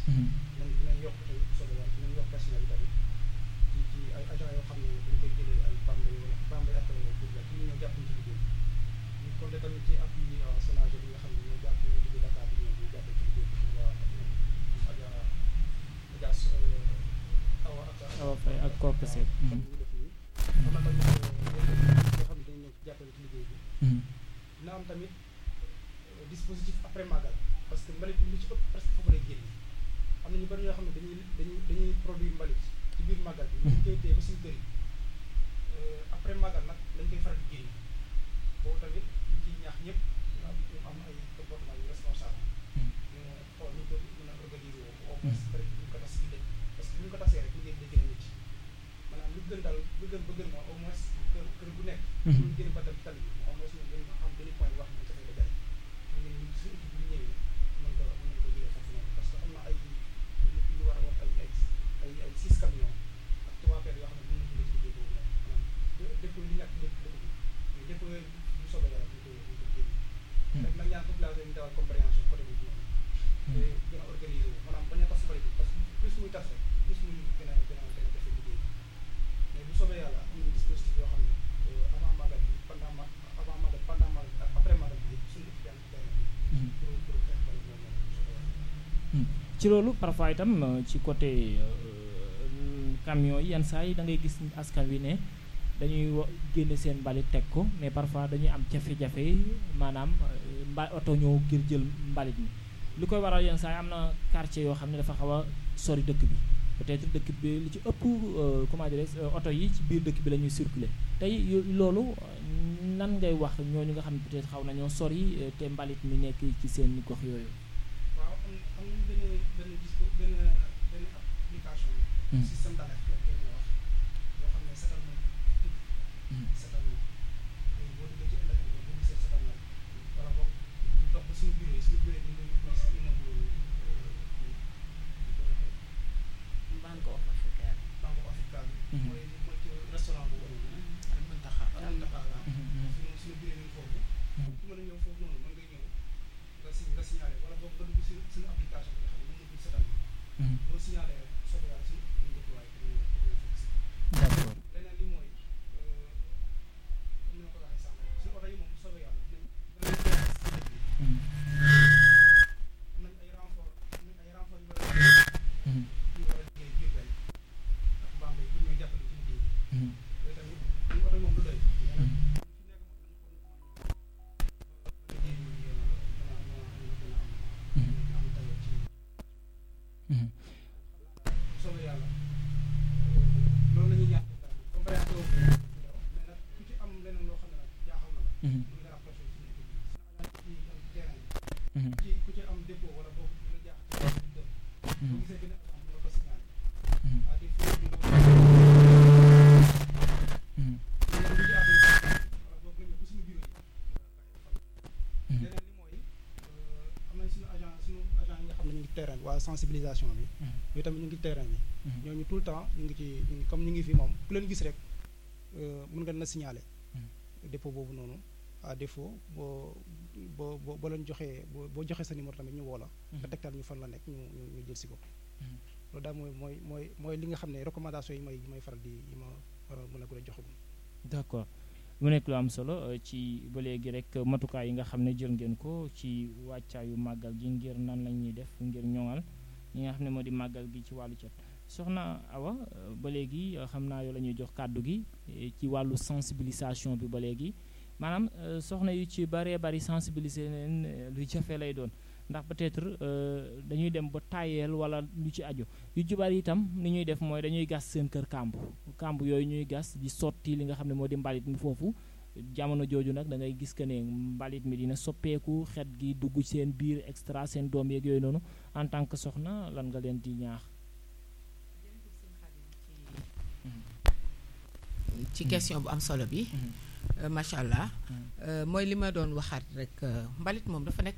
dinañ dinañ yokk tamit soobee yàlla dinañ yokk personnel yi tamit ci ci ay agents yoo xam ne dañ koy jëlee ay Bambey wala Bambey ak Diourbel pour ñu ñëw jàpp ñu ci liggéey bi ñu compté tamit ci appui Sonaget bi nga xam ne ñoo jàpp ñoo jóge Dakar bi ñëw ñu jàppee ci liggéey bi waa Adja Adja Awa ak Awa Faye ak Kooku Seck. xam ñu def nii am na tamit yoo xam ne dañ ñëw jàppale ci liggéey bi dina am tamit dispositif après magal parce que mbalit bi li ci ëpp presque foofu lay génn am na ñu bari ñoo xam ne dañuy dañuy dañuy produire mbalit ci biir magal bi ñu koy téye ba suñu kër yi après magal nag lañ koy faral di génn boobu tamit ñu ciy ñaax ñëpp ñu am ñu am ay comportement yu responsable ñu xool ñu ko mën a organiser woo au moins peut être ñu ko tas ci dëkk parce que bu ñu ko tasee rek liggéey bi day gën a métti maanaam lu gën daal lu gën ba gën mooy au moins kër kër gu nekk ñu génn ba dem tali bi au moins ñu gën a xam benn point wax ñu dafay la ñu ngi ñu suñu équipe bu ñëwee mën ko mën nañ ko jëlee foofu noonu parce que am na ay lu war a wax ay ay ay ay six camions ak trois paires yoo xam ne mën nañu ci liggéey boobu noonu maanaam dëkk li ñàkk dëkk dëkk bi mais dëkk yooyu bu soobee yàlla ñu ko ñu ko génn rek nag ñaan population yi ñu dawal compréhension côté boobu noonu te gën a organisé wu maanaam bañ a tas bari bi parce que plus muy tas rek plus muy gën a gën a gën a defee liggéey mais bu soobee yàlla am nañu dispositif yoo xam ne avant magal bi pendant ma avant magal pendant magal bi ak après magal bi yëpp suñu équipe yaa ngi ci terrain bi pour pour xeex bari boobu noonu bu soobee yàlla ci loolu parfois itam ci côté camion yi yenn saa yi da ngay gis askan wi ne dañuy wa génne seen mbalit teg ko mais parfois dañuy am jafe-jafe maanaam mba oto ñëw ngir jël mbalit mi li koy waral yenn saa yi am na quartier yoo xam ne dafa xaw a sori dëkk bi peut-être dëkk bi li ci ëpp comment dirais oto yi ci biir dëkk bi la ñuy circuler tey loolu nan ngay wax ñooñu nga xam ne peut-être xaw nañoo sori te mbalit mi nekk ci seen gox yooyu. waaw am am nañu benn benn dispo benn benn application. système d'alerte la ngeen wax boo xam ne setal na tudd. setal na léegi boo duggee ci internet bi boo gisee setal na wala boog ñu topp suñu bureau yi suñu bureau yi ñu ngi mooy si immeuble Banque africaine. Banque africaine bi. mooy mooy ci restaurant bu wóorul. Al Muntaha. Al Muntaha la. suñu suñu bureau yi foofu. ku mën a ñëw foofu noonu mën ngay ñëw nga si nga signalé wala boog nga dugg si suñu application bi nga xam ne mën nga dugg setal na. boo signalé rek soobee yàlla si ñu déployé pour ñu pour ñu fekk si. d'accord leneen li mooy comme ni ma ko waxee sànq suñu oto yi moom bu soobee yàlla dinañ dinañ leen si dëkk bi. am nañ ay renfort am nañ ay renfort yu war a yu war a liggéey Diourbel ak Bambey pour ñuy jàppale ci liggéey bi. yooyu tamit suñu oto yi moom du doy. mais nag fi nekk moom dañu ko liggéey bi mën a mën a mën a am am tayoo ci soobee yàlla loolu la ñuy ñaan compréhension boobu mais nag ku ci am leneen loo xam ne nag jaaxal na la. mën nga rapproché ci équipe bi suñu agent yi am terrain bi. ci ku ci am dépôt wala boobu bu la jaaxal ci dëkk boo gisee benn agent bu la ko signalé. à défaut ñu nga wala boog nga ñëw ba suñu bureau yi. leneen li mooy am nañ suñu agent suñu agent yi nga xam ne ñu ngi terrain bi waa sensibilisation bi. yooyu tamit ñu ngi terrain bi. ñooñu tout le temps ñu ngi ci ñu ngi comme ñu ngi fi moom ku leen gis rek mën nga na signaler. dépôt boobu noonu à défaut boo boo boo boo leen joxee boo boo joxee sa numéro tamit ñu woo la. nga tegtal ñu fan la nekk ñu ñu ñu jël si ko. loolu daal mooy mooy mooy mooy li nga xam ne recommandation yi may yi may faral di yi ma war a mën a gën a joxagum. d'accord mu nekk lu am solo ci ba léegi rek matukaay yi nga xam ne jël ngeen ko ci wàccaayu màggal gi ngir nan la ñuy def ngir ñoŋal ñi nga xam ne moo di màggal gi ci wàllu cet soxna Awa ba léegi xam naa yow la ñuy jox kàddu gi ci wàllu sensibilisation bi ba léegi maanaam soxna yu ci baree bari sensibiliser leen lu jafe lay doon ndax peut-être dañuy dem ba tàyyeel wala lu ci aju yu ci bari itam ni ñuy def mooy dañuy gas seen kër kàmb kàmb yooyu ñuy gas di sotti li nga xam ne moo di mbalit mi foofu jamono jooju nag da ngay gis que ne mbalit mi dina soppeeku xet gi dugg seen biir extra seen doom yeeg yooyu noonu en tant que soxna lan nga leen di ñaax. ci question bu am solo bi. macha allah mooy li ma doon waxaat rek mbalit moom dafa nekk